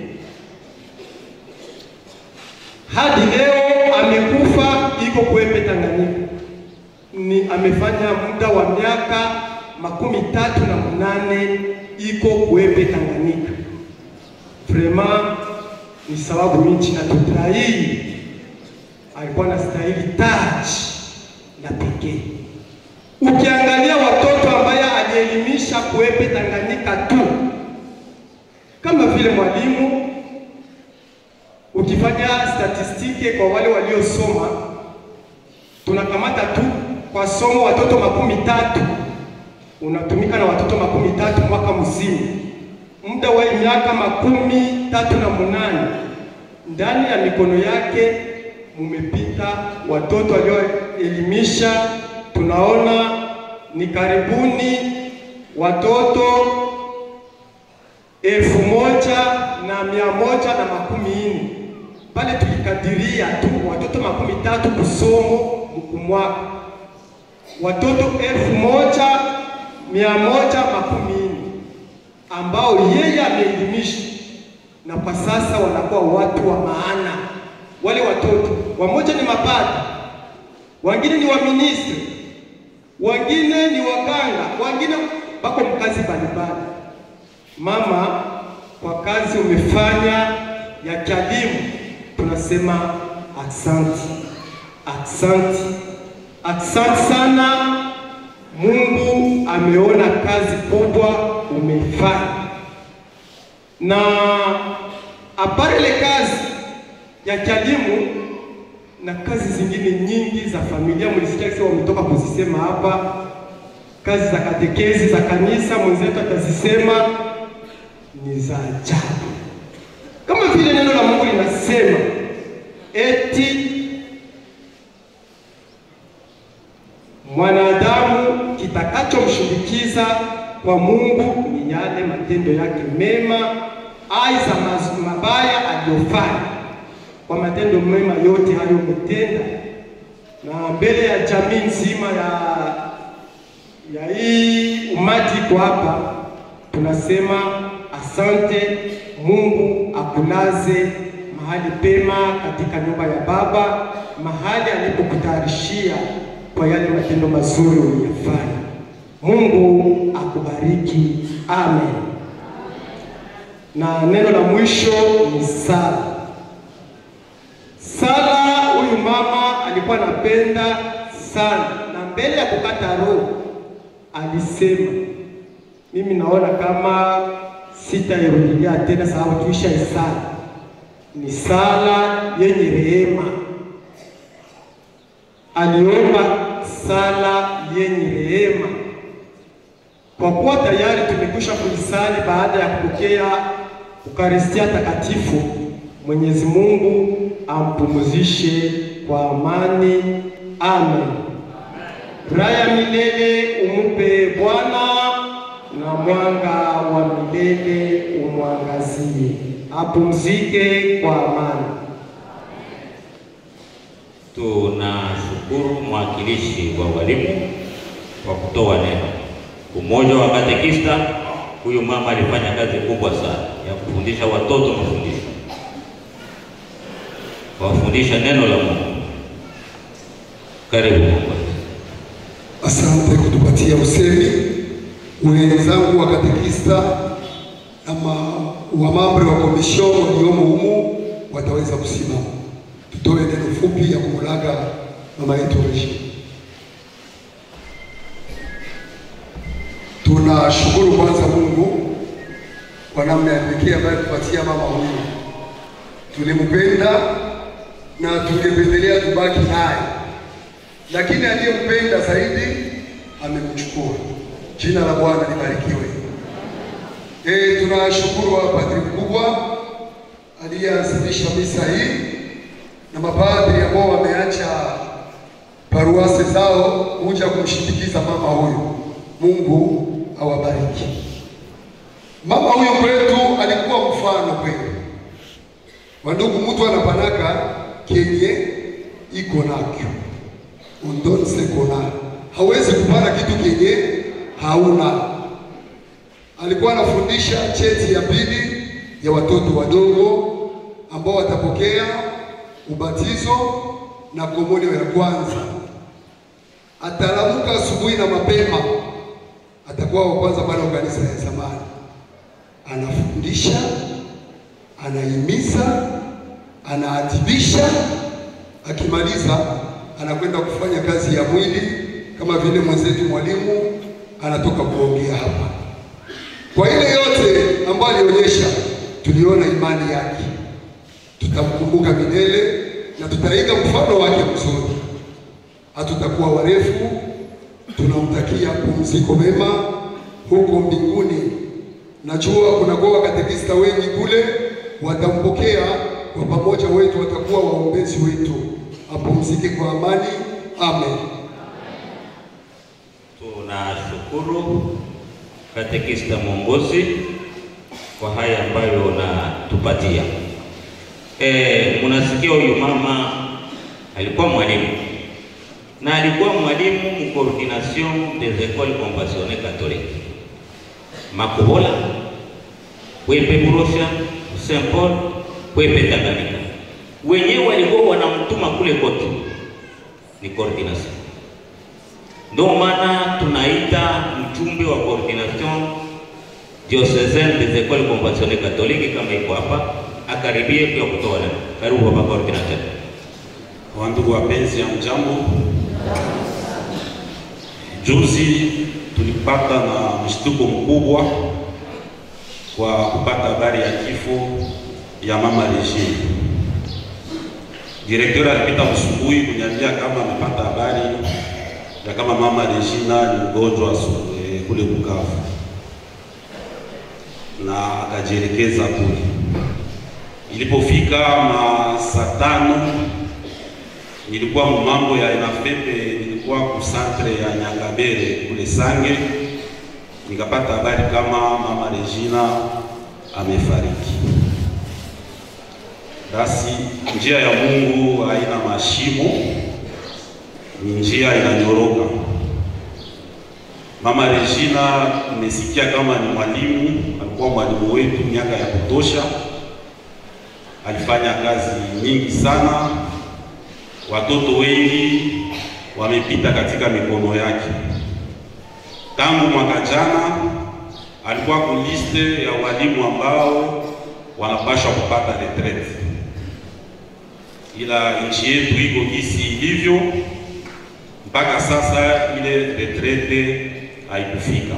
hadi leo amekufa, iko kuepe Tanganyika. Ni amefanya muda wa miaka makumi tatu na munane iko kuepe Tanganyika. Vraiment ni sababu nchi na tutahii alikuwa na stahili taji la pekee. Ukiangalia watoto ambaye alielimisha kuepe Tanganyika tu kama vile mwalimu, ukifanya statistike kwa wale waliosoma, tunakamata tu kwa somo watoto makumi tatu unatumika na watoto makumi tatu mwaka mzima, muda wa miaka makumi tatu na munane ndani ya mikono yake mumepita watoto walioelimisha, tunaona ni karibuni watoto elfu moja na mia moja na makumi nne pale tulikadiria tu watoto makumi tatu kusomo kumwaka, watoto elfu moja mia moja makumi nne ambao yeye ameelimisha, na kwa sasa wanakuwa watu wa maana. Wale watoto wamoja ni mapadri, wengine ni waministri, wengine ni waganga, wengine bako mkazi mbalimbali. Mama, kwa kazi umefanya ya kialimu, tunasema aksanti, aksanti, aksanti sana. Mungu ameona kazi kubwa umefanya, na apare ile kazi ya kialimu na kazi zingine nyingi za familia, mlisikia kisa wametoka kuzisema hapa, kazi za katekezi za kanisa, mwenzetu atazisema ni za ajabu, kama vile neno la Mungu linasema eti mwanadamu kitakachomshinikiza kwa Mungu ni yale matendo yake mema, aidha mabaya aliyofanya. Kwa matendo mema yote hayo umetenda, na mbele ya jamii nzima ya ya hii umati iko hapa, tunasema asante. Mungu akulaze mahali pema katika nyumba ya Baba, mahali alipokutayarishia kwa yale matendo mazuri uliyofanya. Mungu akubariki, amen. Na neno la mwisho ni sala. Sala, huyu mama alikuwa anapenda sana, na mbele ya kukata roho alisema, mimi naona kama sitairudilia tena, sababu tuisha isala. Ni sala yenye rehema aliomba sala yenye rehema. Kwa kuwa tayari tumekwisha kuisali baada ya kupokea Ukaristia Takatifu, Mwenyezi Mungu ampumzishe kwa amani. Amen. Raya milele umupe Bwana, na mwanga wa milele umwangazie, apumzike kwa amani. Tunashukuru mwakilishi wa walimu kwa kutoa neno. Umoja wa Katekista, huyu mama alifanya kazi kubwa sana ya kufundisha watoto mafundisho, kuwafundisha neno la Mungu. Karibu Mungu. Asante kutupatia usemi. Wenzangu wa katekista na wamambre wa komisho waliomo humu wataweza kusimama, tutoe neno fupi ya kumulaga mama yetu Regina. Tunashukuru kwanza Mungu kwa namna ya pekee ambayo tupatia mama huyu. Tulimpenda na tungependelea tubaki naye, lakini aliyempenda zaidi amemchukua. Jina la Bwana libarikiwe. E, tunashukuru wa padri mkubwa aliyeanzilisha misa hii na mapadri ambao wameacha paruasi zao kuja kumshindikiza mama huyu. Mungu awabariki. Mama huyu kwetu alikuwa mfano kweli. Wandugu, mtu anapanaka kenye iko nakyo undonse kona, hawezi kupana kitu kenye hauna. Alikuwa anafundisha cheti ya pili ya watoto wadogo ambao watapokea ubatizo na komunio ya kwanza. Atalamuka asubuhi na mapema, atakuwa wa kwanza pale kanisa ya zamani, anafundisha, anahimiza, anaadhibisha. Akimaliza anakwenda kufanya kazi ya mwili kama vile mwenzetu mwalimu anatoka kuongea hapa. Kwa ile yote ambayo alionyesha, tuliona imani yake, tutamkumbuka milele na tutaiga mfano wake mzuri. Hatutakuwa warefu, tunamtakia pumziko mema huko mbinguni. Najua kunakuwa wakatekista wengi kule, watampokea kwa pamoja, wetu watakuwa waombezi wetu. Apumzike kwa amani, amen. Tunashukuru katekista mwongozi kwa haya ambayo unatupatia. E, mnasikia huyu mama alikuwa mwalimu na alikuwa mwalimu mu coordination des écoles conventionnelles catholiques Makobola, Kwepe Burosha, Saint Paul, Kwepe Tanganyika. Wenyewe walikuwa wanamtuma kule kote, ni coordination. Ndio maana tunaita mchumbe wa coordination diocesaine des écoles conventionnelles catholiques kama iko hapa, akaribie pia kutoa neno. Karibu baba coordinateur. Wandugu wapenzi ya mjambo, juzi tulipata na mshtuko mkubwa kwa kupata habari ya kifo ya mama Regine. Direkteur alipita asubuhi kuniambia kama amepata habari ya kama mama Regina ni mgonjwa eh, kule Bukavu, na akajielekeza kule. Ilipofika ma saa tano nilikuwa mu mambo ya Enafepe, nilikuwa ku centre ya Nyangabere kule Sange, nikapata habari kama mama Regina amefariki. Basi njia ya Mungu haina mashimo, ni njia inanyoroka. Mama Regina nimesikia kama ni mwalimu, alikuwa mwalimu wetu miaka ya kutosha, alifanya kazi nyingi sana watoto wengi wamepita katika mikono yake. Tangu mwaka jana alikuwa kuliste ya walimu ambao wanapashwa kupata retraite, ila nchi yetu iko gisi ilivyo, mpaka sasa ile retraite haikufika.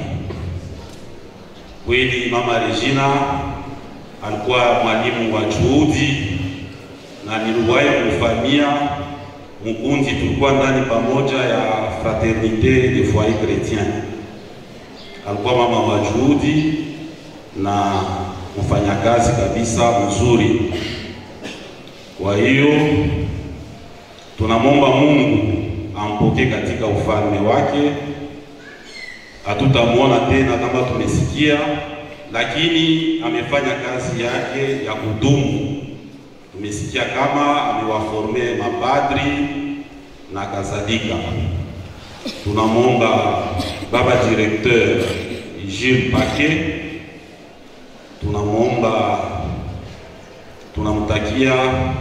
Kweli mama Regina alikuwa mwalimu wa juhudi na niliwahi kumfamia mkundi, tulikuwa ndani pamoja ya Fraternite de Foyer Chretien. Alikuwa mama wa juhudi na mfanyakazi kabisa mzuri. Kwa hiyo tunamwomba Mungu ampokee katika ufalme wake. Hatutamwona tena kama tumesikia, lakini amefanya kazi yake ya kudumu tumesikia kama amewaforme mapadri na kadhalika. Tunamwomba baba directeur Gilles Paquet, tunamwomba tunamtakia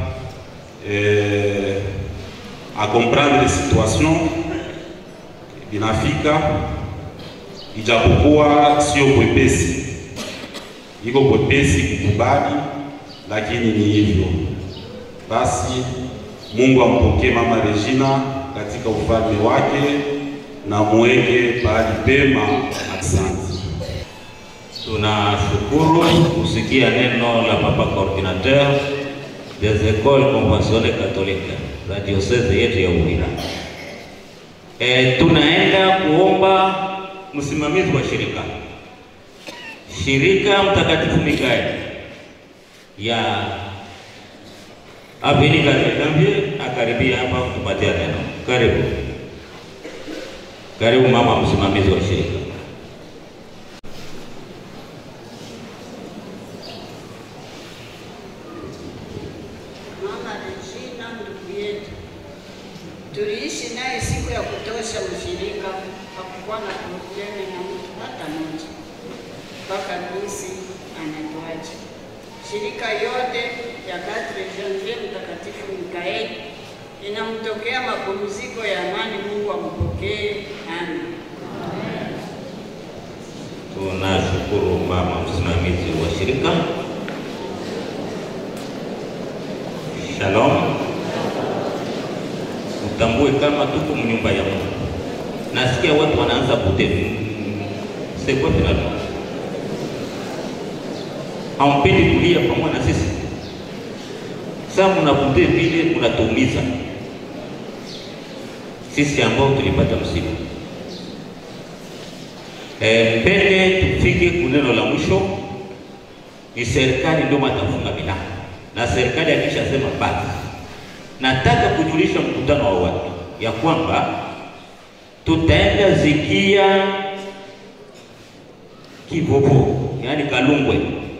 eh, akomprendre situation inafika, ijapokuwa sio kwepesi, iko kwepesi kukubali lakini ni hivyo basi. Mungu ampokee mama Regina katika ufalme wake na muweke pahali pema. Asante. Tunashukuru kusikia neno la papa coordinateur des écoles conventionnelles catholiques za diocese yetu ya Uvira. E, tunaenda kuomba msimamizi wa shirika shirika Mtakatifu Mikaeli ya Avenue Katikambie akaribia hapa kutupatia neno. Karibu, karibu mama msimamizi wa shirika. Mama Regina ndugu yetu, tuliishi naye siku ya kutosha ushirika, hakuwa na probleme na mtu hata moja mpaka jinsi anatuacha. Shirika yote ya Quatre Janvier Mtakatifu Mikaeli inamtokea mapumziko ya amani. Mungu ampokee. Amen. Tunashukuru mama msimamizi wa shirika. Shalom. Utambue kama tuko mnyumba ya Mungu. Nasikia watu wanaanza kutevu. Sekwa finalo. Hampendi kulia pamoja na sisi. Sasa mnakutea vile mnatuumiza sisi ambao tulipata msiba. E, mbele tufike kuneno la mwisho, ni serikali ndio matafunga milango, na serikali akishasema basi, nataka kujulisha mkutano wa watu ya kwamba tutaenda zikia Kivovo, yaani Kalungwe,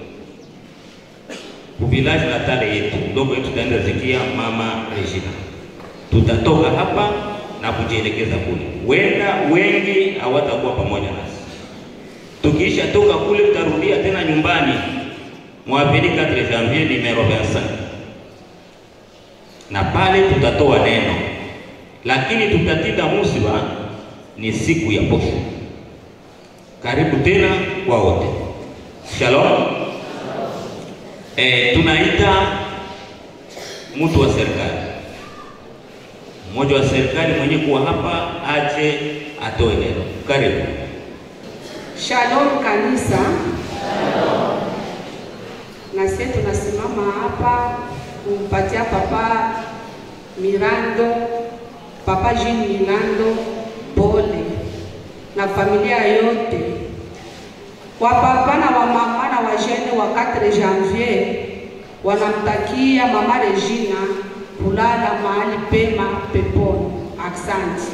kuvilaji na tale yetu ndogo yetu, tutaenda zikia mama Regina. Tutatoka hapa na kujielekeza kule, wenda wengi hawatakuwa pamoja nasi Tukiisha toka kule tutarudia tena nyumbani mwapili 4 janvier numero 25, na pale tutatoa neno, lakini tutatinda musiba ni siku ya posho. Karibu tena kwa wote, shalom. E, tunaita mtu wa serikali, mmoja wa serikali mwenye kuwa hapa aje atoe neno. Karibu. Shalom kanisa. Na sisi tunasimama hapa kumpatia papa Mirando, papa Jean Mirando pole na familia yote wa papa na wa mama na wajene wa 4 janvier wanamtakia mama Regina kulala mahali pema peponi. Asante.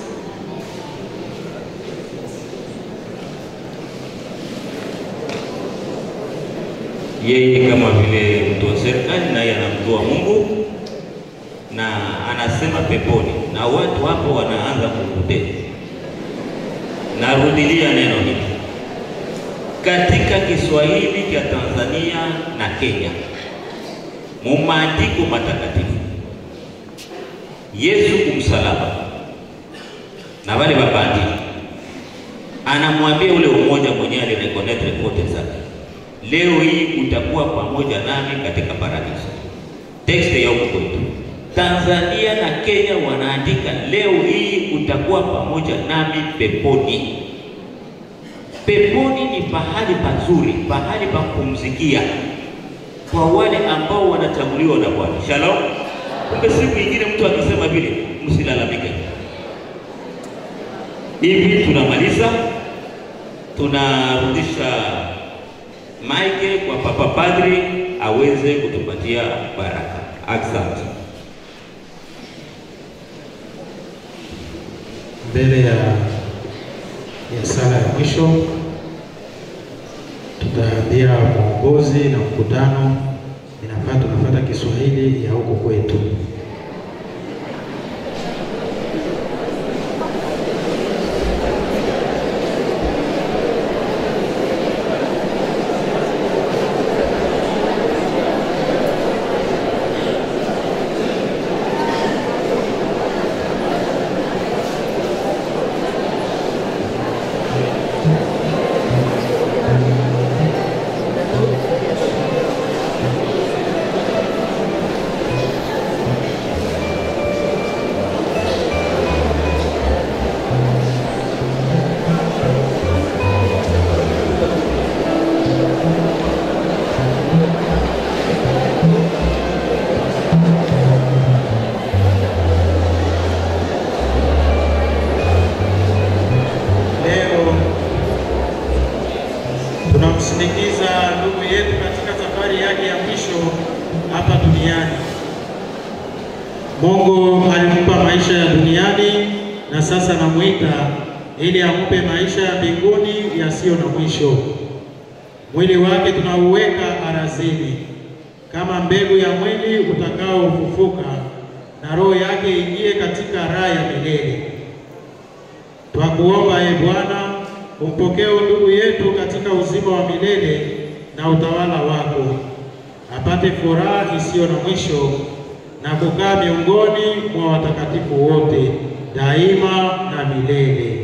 yeye kama vile mtu wa serikali naye anamtoa Mungu na anasema peponi, na watu hapo wanaanza kukutea. Narudilia neno hili katika Kiswahili cha Tanzania na Kenya, mu maandiko matakatifu, Yesu kumsalaba na wale mabandi, anamwambia ule umoja mwenyewe alirekonetre kote zake leo hii utakuwa pamoja nami katika paradiso. Tekste ya huko kwetu Tanzania na Kenya wanaandika leo hii utakuwa pamoja nami peponi. Peponi ni pahali pazuri, pahali pa kupumzikia kwa wale ambao wanachaguliwa na Bwana. Shalom. Kumbe siku nyingine mtu akisema vile, msilalamike. Hivi tunamaliza, tunarudisha maike kwa papa padri aweze kutupatia baraka. Asante. Mbele ya ya sala ya mwisho tutaambia mwongozi na mkutano, inafaa tunafuata Kiswahili ya huko kwetu. Leo tunamsindikiza ndugu yetu katika safari yake ya mwisho hapa duniani. Mungu alimpa maisha ya duniani na sasa namwita ili ampe maisha ya mbinguni yasiyo na mwisho. Mwili wake tunauweka arazini kama mbegu ya mwili utakaofufuka, na roho yake ingie katika raha ya milele. Twakuomba e Bwana, umpokee ndugu yetu katika uzima wa milele na utawala wako, apate furaha isiyo na mwisho na kukaa miongoni mwa watakatifu wote daima na milele.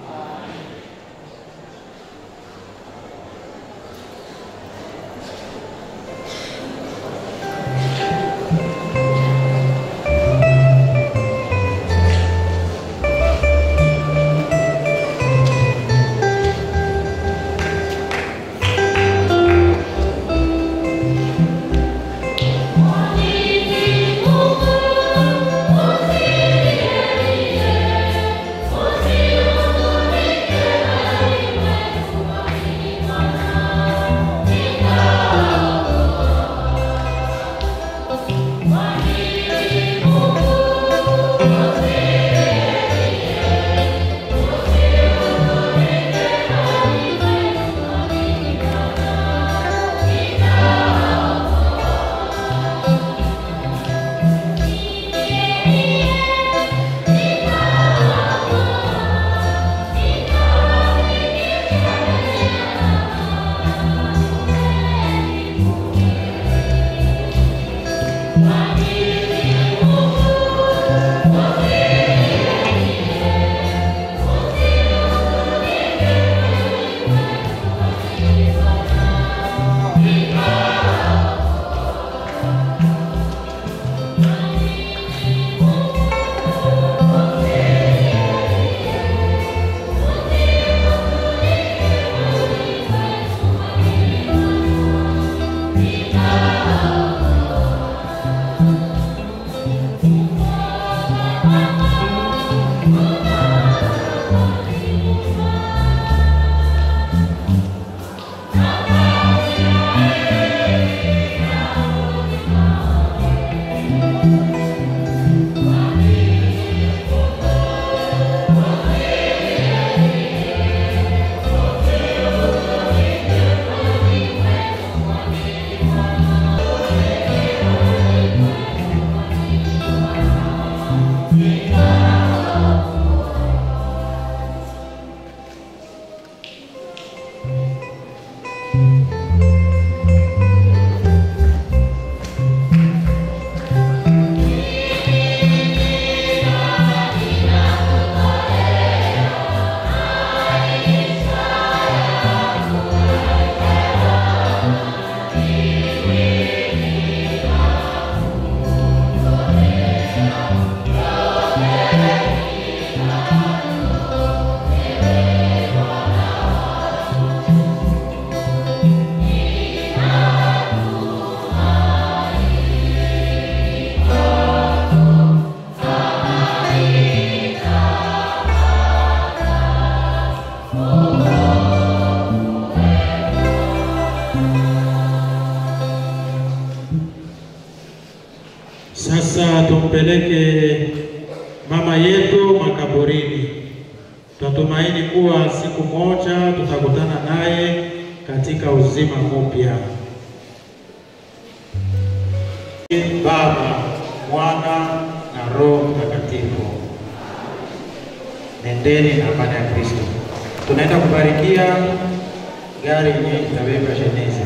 Sasa tumpeleke mama yetu makaburini. Tunatumaini kuwa siku moja tutakutana naye katika uzima mpya. Baba, Mwana na Roho Mtakatifu. Nendeni na amani ya Kristo. Tunaenda kubarikia gari yenye itabeba jeneza.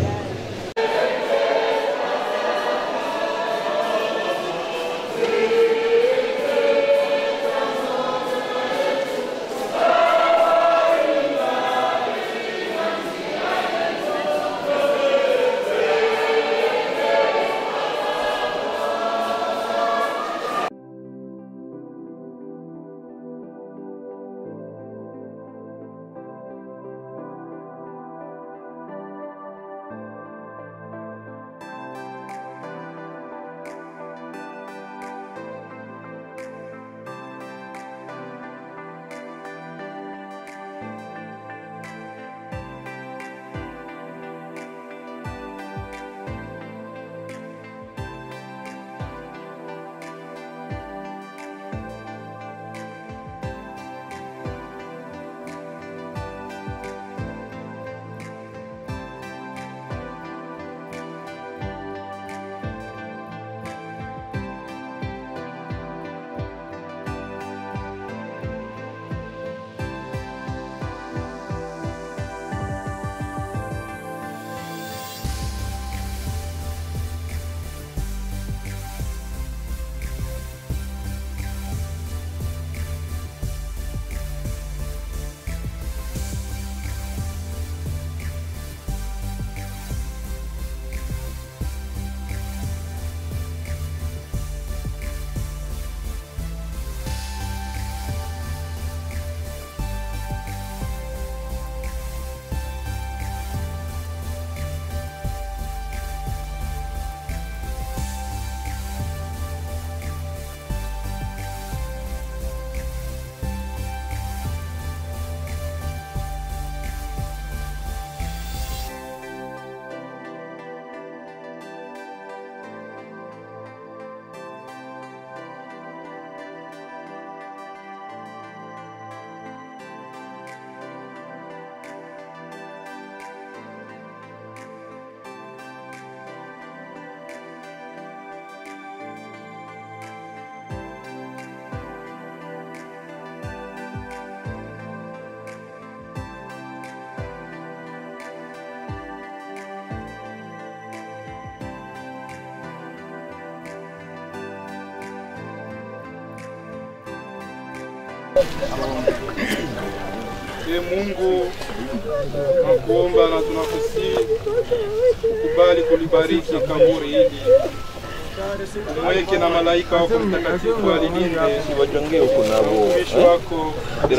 Ee Mungu, tunakuomba na tunakusihi ukubali kulibariki kaburi hili, umweke na malaika wako mtakatifu alilinde Wajongee huko nabo. mtumishi wako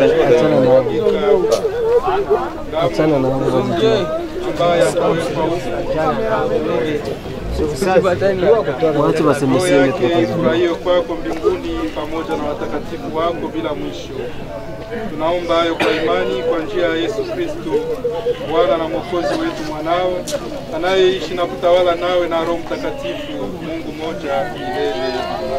Achana na hao. ambaye atawekwa Waache wasemeseme yake tu. ifurahie kwako mbinguni pamoja na watakatifu wako bila mwisho. Tunaomba hayo kwa imani kwa njia ya Yesu Kristo, Bwana na Mwokozi wetu, mwanao anayeishi na kutawala nawe na Roho Mtakatifu, Mungu mmoja milele.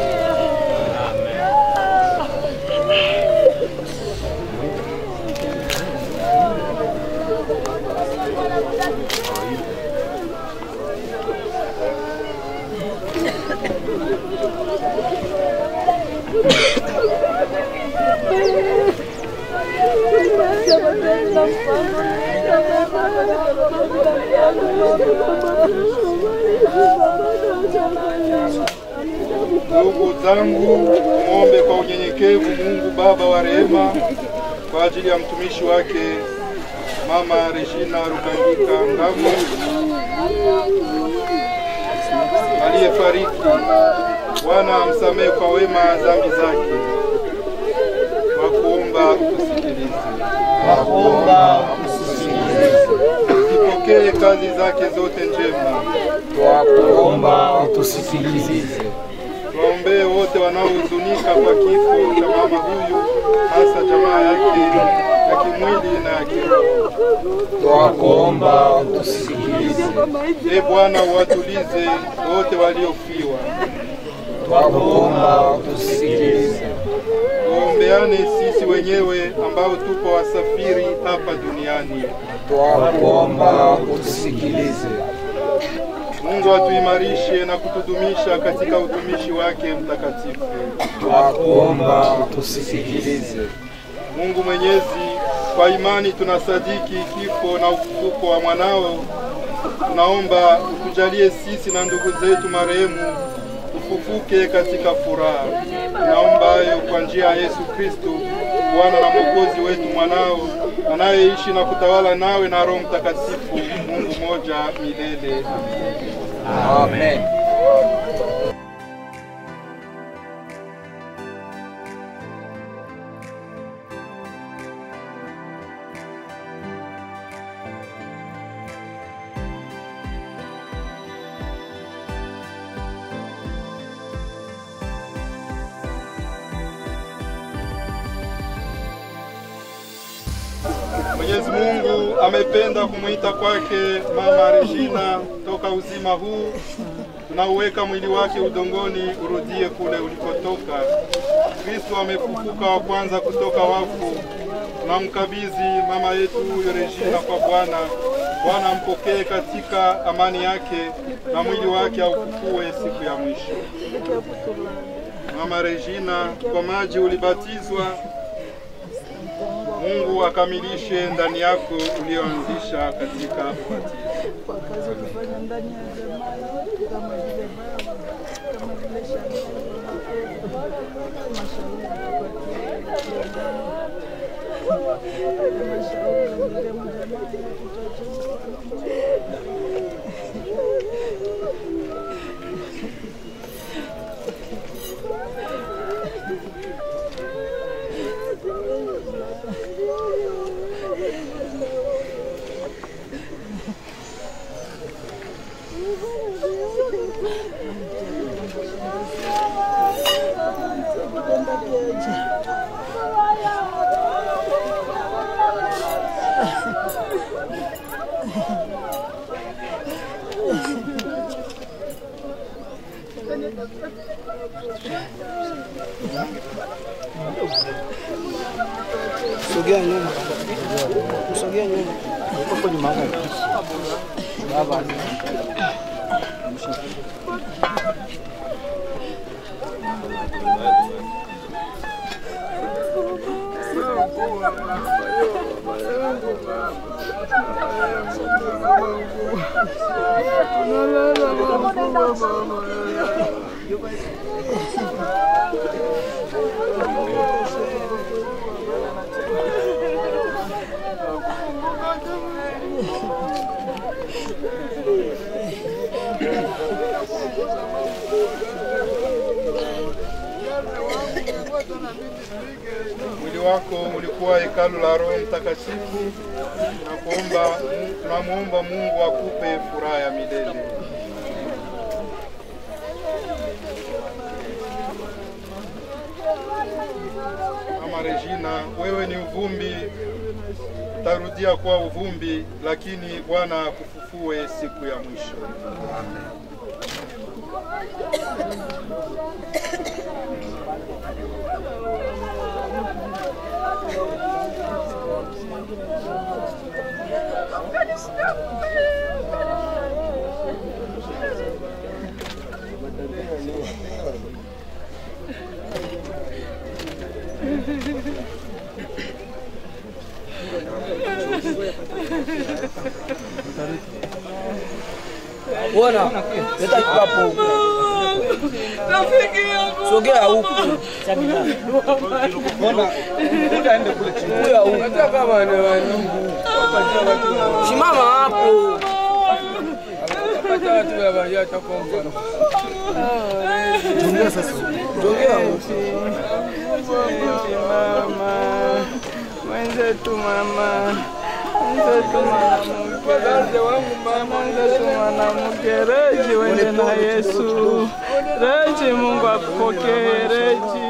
Ndugu zangu, muombe kwa unyenyekevu Mungu Baba wa rehema kwa ajili ya mtumishi wake Mama Regina Rukangika Ngamo aliyefariki. Bwana amsamehe kwa wema dhambi zake. Wakuomba utusikilize, wakuomba utusikilize, zipokee kazi zake zote njema. Twakuomba utusikilize. Tuwaombee wote wanaohuzunika kwa kifo cha mama huyu, hasa jamaa yake ya kimwili na ya kiroho. Twakuomba utusikilize. Ee Bwana, uwatulize wote waliofiwa. Twakuomba utusikilize. Tuombeane sisi wenyewe ambao tupo wasafiri hapa duniani. Twakuomba utusikilize. Mungu atuimarishe na kutudumisha katika utumishi wake mtakatifu. Twakuomba utusikilize. Mungu Mwenyezi, kwa imani tunasadiki kifo na ufufuko wa mwanao. Tunaomba utujalie sisi na ndugu zetu marehemu tufufuke katika furaha. Tunaomba hayo kwa njia ya Yesu Kristo, Bwana na Mwokozi wetu, mwanao anayeishi na kutawala nawe na Roho Mtakatifu, Mungu moja milele. Amen. Mwenyezi Mungu amependa kumwita kwake Mama Regina toka uzima huu. Tunauweka mwili wake udongoni urudie kule ulikotoka. Kristo amefufuka wa kwanza kutoka wafu. Tunamkabidhi mama yetu huyo Regina kwa Bwana. Bwana ampokee katika amani yake na mwili wake aufufue siku ya mwisho. Mama Regina, kwa maji ulibatizwa Mungu akamilishe ndani yako ulioanzisha katika ubatizo. kwa kazi ulifanya ndani ya jamaa yetu kama vile baba kama vile mashauri mashauri marehemu jamaa yetu Sogea nyuma. Sogea nyuma. Uko kwenye mama. Baba. Thank you. Mwili wako ulikuwa hekalu la Roho Mtakatifu. Tunakuomba, tunamuomba Mungu akupe furaha ya milele. Mama Regina, wewe ni uvumbi, utarudia kuwa uvumbi, lakini Bwana akufufue siku ya mwisho. Bwana, leta kikapu. Sogea huku. Bwana, utaende kule chini. Kuya huku. Hata kama ni wanungu. Simama hapo. Hata watu ya baya takomba. Jongea sasa. Jongea huku. Mama, mwenzetu mama, mwenzetu mwanamke, mwenzetu mwanamke, Reji wende na Yesu, Reji Mungu akupokee, Reji